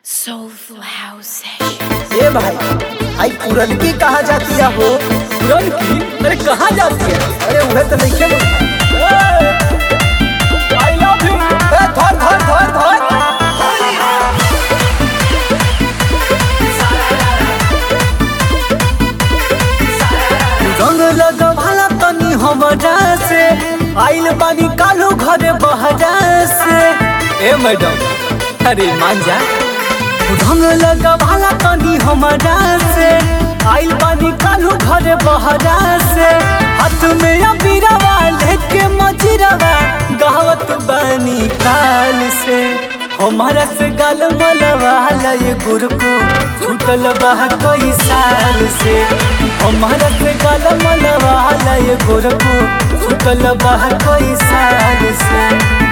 Soulful House Sessions. ए भाई आई पुरन की कहा जाती है हो पुरन की अरे कहाँ जाती है अरे उन्हें तो नहीं खेल आई लव यू ए धर धर धर धर रंग लगवाला तनी हमरा से आइल बानी कालू घरे बहरा से ए मैडम अरे मान जा रंग लगवाला तनी हमरा से आइल बानी कालू घरे बहरा से हाथ में अबीरवा लेके मजिरवा गावत बानी काल से हमारा से गाल मलवा लय गुर को छूटल बा कई साल से हमारा से गाल मलवा लय गुर को छूटल बा कई साल से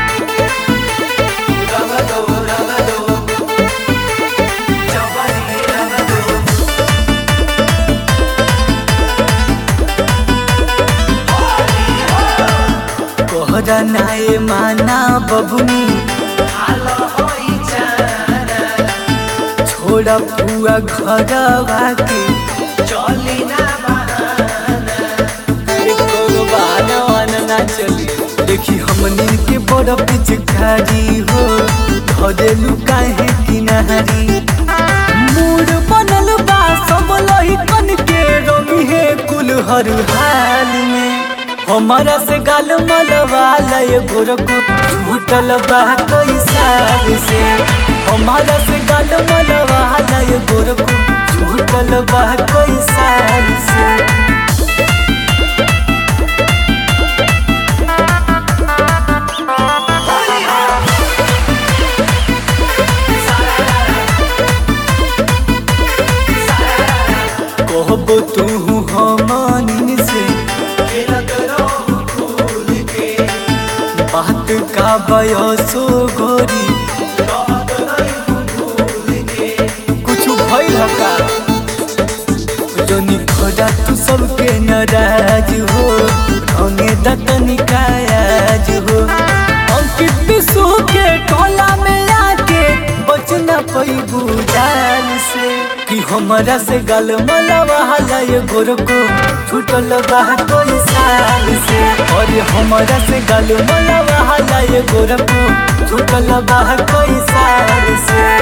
कोहरा नाए माना बबुनी छोड़ा पुआ घरवा के अरे कोनो बहाना वाना ना चली देखी हमनी के बड़ पिचकारी हो घरेलू काहे किनारी मूड बनल बा सब लहिकन के रमी है कुल हर हाल में हमारा से गाल मलवा लय गोरको झूठल बा कई साल से हमारा से गाल मलवा लय गोरको झूठल बा कई साल से कहबो तू हमनी से बात का बयसो गोरी कुछ भइल का जोनी खोजा तू सबके नाराज हो रंगे दतनी कायाज हो अंकित विश्व के टोला में आके बचना पैबू जाल से कि हमरा से गल मलवा लय गोर को छूटल बा कोई साल से और हमरा से गल मलवा लय गोर को छूटल बा कोई साल से